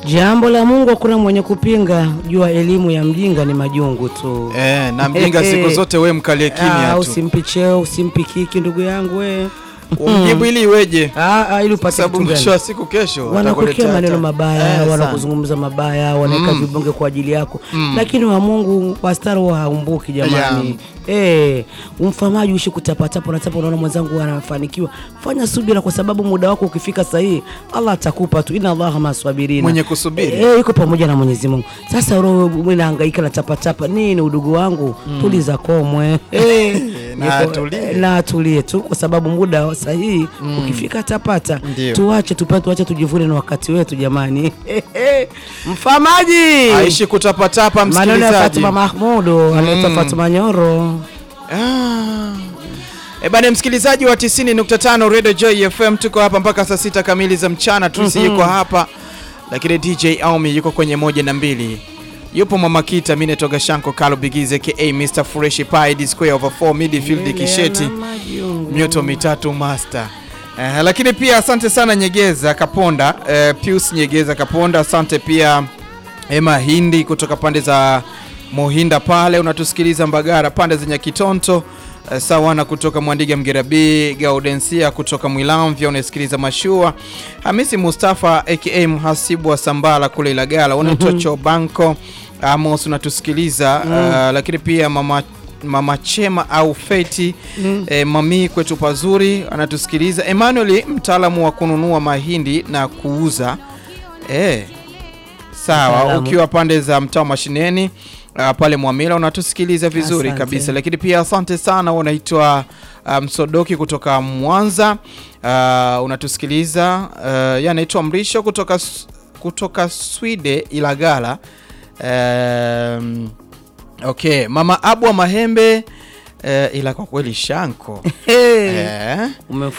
Jambo la Mungu hakuna mwenye kupinga, jua elimu ya mjinga ni majungu tu. Eh, na mjinga siku zote we mkalie kimya Ah, tu. usimpi cheo, usimpi kiki ndugu yangu we. Umjibu ili iweje? Ah, ah, ili upate Sababu kitu mwisho gani? wa siku kesho Wanakokea atakuletea maneno hata- mabaya, Eh, sana. wanakuzungumza mabaya, wanaweka vibonge kwa ajili yako, lakini wa Mungu wastara huwa haumbuki jamani. Eh, umfamaji uishi kutapatapa, unatapa, unaona mwenzangu anafanikiwa, fanya subira, kwa sababu muda wako ukifika sahihi, Allah atakupa tu. Inna Allaha maswabirina, Mwenye kusubiri. eh, iko pamoja na Mwenyezi Mungu. Sasa roho mimi nahangaika na tapatapa nini, udugu wangu, tuliza komwe eh, Na niko- atulie. na atulie tu, kwa sababu muda sahihi ukifika atapata. Ndio. Tuache tupate, tuache tujivune na wakati wetu jamani. Mfamaji Aishi kutapatapa maneno ya msikilizaji. Fatuma Mahmudu anaitwa Fatuma Nyoro. Ah. E bana msikilizaji wa 90.5 Radio Joy FM tuko hapa mpaka saa sita kamili za mchana tusi yuko hapa lakini DJ Aumi yuko kwenye moja na mbili yupo Mama Kita mimi natoka Shanko Kalo Bigize ka Mr Fresh Pie D square over 4 midfield Kisheti mioto mitatu master Eh, lakini pia asante sana Nyegeza Kaponda eh, Pius Nyegeza Kaponda asante pia Emma Hindi kutoka pande za Mohinda pale unatusikiliza Mbagara pande za Nyakitonto eh, Sawana kutoka Mwandiga Mgerabi Gaudensia kutoka Mwilamvya unasikiliza Mashua Hamisi Mustafa aka mhasibu wa Sambala kule Ilagala unaitwa Chobanko Amos unatusikiliza eh, lakini pia mama Mama Chema au Feti eh, mami kwetu pazuri anatusikiliza. Emmanuel mtaalamu wa kununua mahindi na kuuza eh, sawa, Mtaalamu. ukiwa pande za mtaa wa mashineni uh, pale Mwamila unatusikiliza vizuri Asante. kabisa, lakini pia asante sana, unaitwa uh, Msodoki kutoka Mwanza uh, unatusikiliza uh, ya anaitwa Mrisho kutoka S- kutoka Swide Ilagala um, Okay, mama Abu wa Mahembe eh, ila kwa kweli Shanko Hey, eh,